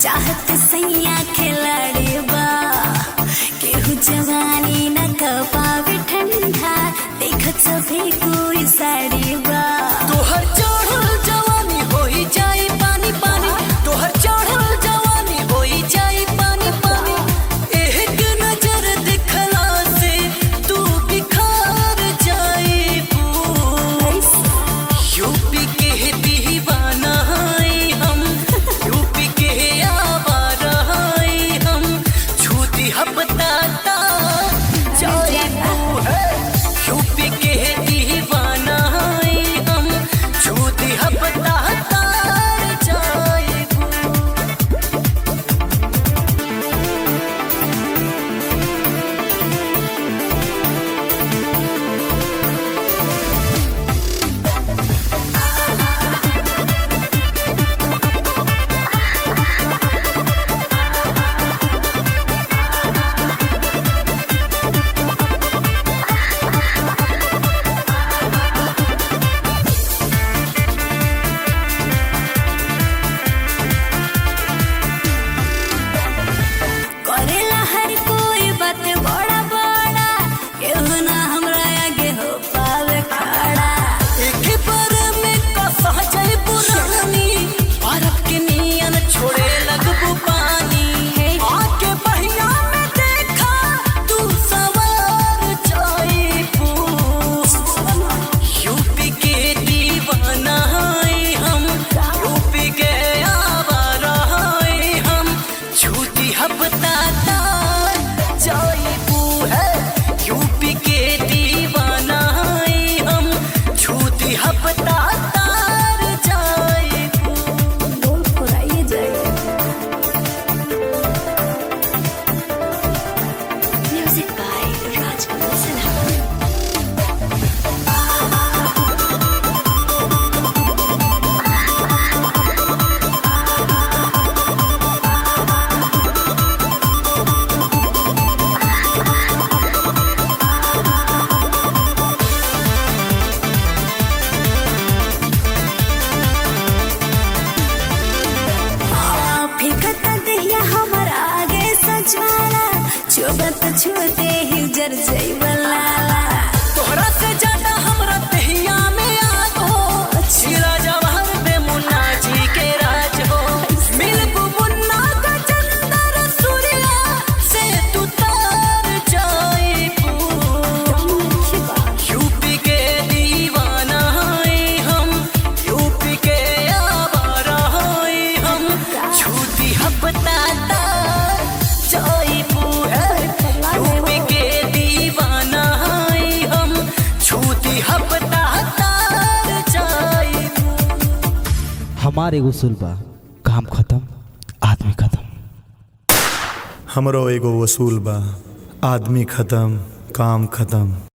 चाहत सैया खिलाड़ी बा केहू जवानी न कपावे ठंडा देखत सभी कोई साड़ी बा तोहर चढ़ल जवानी होई जाई पानी पानी तोहर चढ़ल जवानी होई जाई पानी पानी एक नजर दिखला से तू बिखार जाई यूपी के दीवाना हई हम यूपी के आवारा हई हम छूती हपताता जाई यूपी के दीवाना हई हम छूती हपताता जाई करेला हर कोई बात बड़ा बड़ा केहू ना हमरा आगे हो पावे खड़ा एक बार में कसा जाई पुरानी भारत के नियन छोड़े लगबू पानी आके बहिया में देखा तू सवार जाई यूपी के दीवाना हई हम यूपी के आवारा हई हम झूठी हपताता जाईबू है यूपी के दीवाना हई हम झूठी हपताता जाईबू बोल फुराइए जाए म्यूजिक बाय राजकमल सिन्हा फिकत दहिया हमर आगे सजवाला चुबत छूते ही जर जैबला तोहरा से ज्यादा हमरा तहिया में याद हो शीला जवाहर पे मुन्ना जी के राज हो मिल मुन्ना का चंदर सूर्या से तू तार जाई यूपी के दीवाना हई हम यूपी के आवारा हई हम झूठी हपताता जाईबू है यूपी के दीवाना हई हम झूठी हपताता जाईबू हमार एगो उसूल बा काम खत्म आदमी खत्म हमरो एगो वसूल बा आदमी खत्म काम खत्म